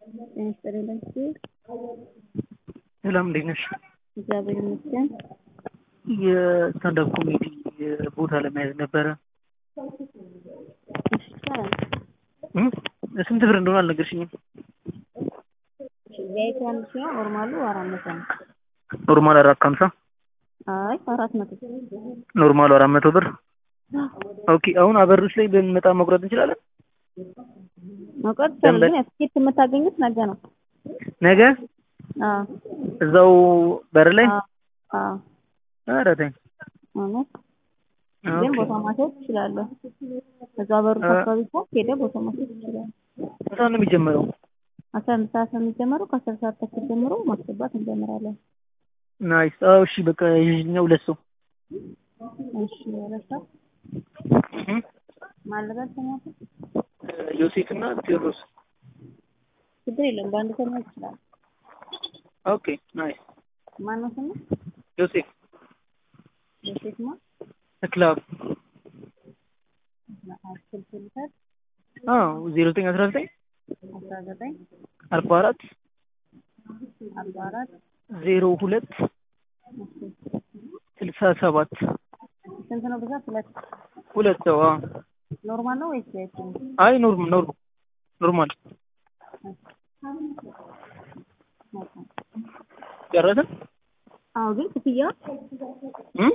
ጤና ይስጥልኝ ለእሱ ሰላም እንዴት ነሽ? እግዚአብሔር ይመስገን። የስታንዳፕ ኮሜዲ ቦታ ለመያዝ ነበረ። እሺ ይቻላል። እም? ስንት ብር እንደሆነ አልነገርሽኝም። ቪአይፒ አንድ ሺህ ነው። ኖርማሉ አራት መቶ ነው። ኖርማል አራት ከሀምሳ አይ አራት መቶ ኖርማሉ አራት መቶ ብር። ኦኬ አሁን አበሮች ላይ ብንመጣ መቁረጥ እንችላለን? መቁረጥ ይቻላል፣ ግን ትኬት የምታገኙት ነገ ነው። ነገ አዎ እዛው በር ላይ አዎ አዎ ኧረ ተይ። እውነት ግን ኦኬ ቦታ ማስያዝ ትችላለህ። እዛ በሩ አካባቢ እኮ ሄደህ ቦታ ማስያዝ ትችላለህ። ስንት ሰዓት ነው የሚጀመረው? አስራ አንድ ሰዓት ነው የሚጀመረው። ከአስር ሰዓት ተኩል ጀምሮ ማስገባት እንጀምራለን። ናይስ። አዎ እሺ በቃ ይዤኛው ሁለት ሰው እሺ ረሳ እም? ማለበት ተኛት ዮሴፍ እና ቴዎድሮስ። ችግር የለም። በአንድ ሰው መሄድ ይችላል። ኦኬ ናይስ። ማነው ስሙ? ዮሴፍ ዮሴፍማ ክላብ ስልክ ልውሰድ። አዎ ዜሮ ዘጠኝ አስራ ዘጠኝ አስራ ዘጠኝ አርባ አራት አርባ አራት ዜሮ ሁለት ስልሳ ሰባት ስንት ነው ብዛት? ሁለት ሁለት ሰው አዎ። ኖርማል ነው ወይስ ቪአይፒ ነው? አይ ኖርም ኖርም ኖርማል ጨረስን? አዎ ግን ክፍያ እም?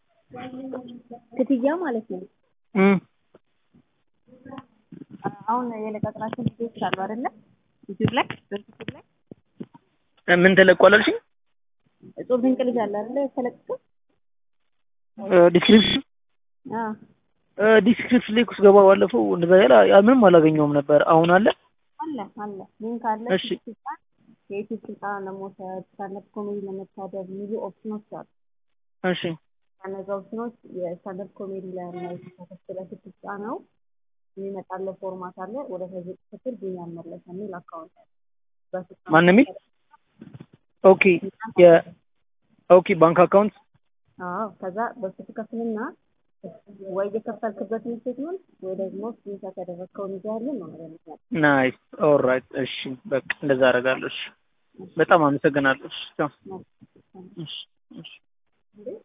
ክፍያ ማለት ነው። እም? አሁን የለቀቅናቸው ቪዲዮዎች አሉ አይደለ? ዩቲዩብ ላይ በዩቲዩብ ላይ ምን ተለቋል አልሽኝ? እጹብ ድንቅ ልጅ አለ አይደለ? የተለቀቀው ዲስክሪፕሽን አዎ ዲስክሪፕሽን ላይ እኮ ስገባ ባለፈው እንደዛ ያለ ያ ምንም አላገኘውም ነበር። አሁን አለ? አለ አለ ሊንክ አለ። እሺ ስልጣን የዩቲዩብ ስልጠና ለመውሰድ ስታንዳፕ ኮሜዲ ለመታደብ የሚሉ ኦፕሽኖች አሉ። እሺ ከነዛ ኦፕሽኖች የስታንዳፕ ኮሜዲ ላይ ነው የተከፈለ ስትጫነው የሚመጣለ ፎርማት አለ። ወደ ከዚህ ክፍል ቢኒያም መለሰ የሚል አካውንት አለ። በስልጣን ማን የሚል ኦኬ የ ኦኬ ባንክ አካውንት አዎ ከዛ በሱ ትከፍልና ወይ የከፈልክበትን ስቴትመንት ወይ ደግሞ ስክሪንሾት ያደረግከውን ይዘህልን ነው ነገር ምክንያት ናይስ ኦልራይት እሺ በቃ እንደዛ አደርጋለሁ እሺ በጣም አመሰግናለሁ እሺ ቻው። እሺ እሺ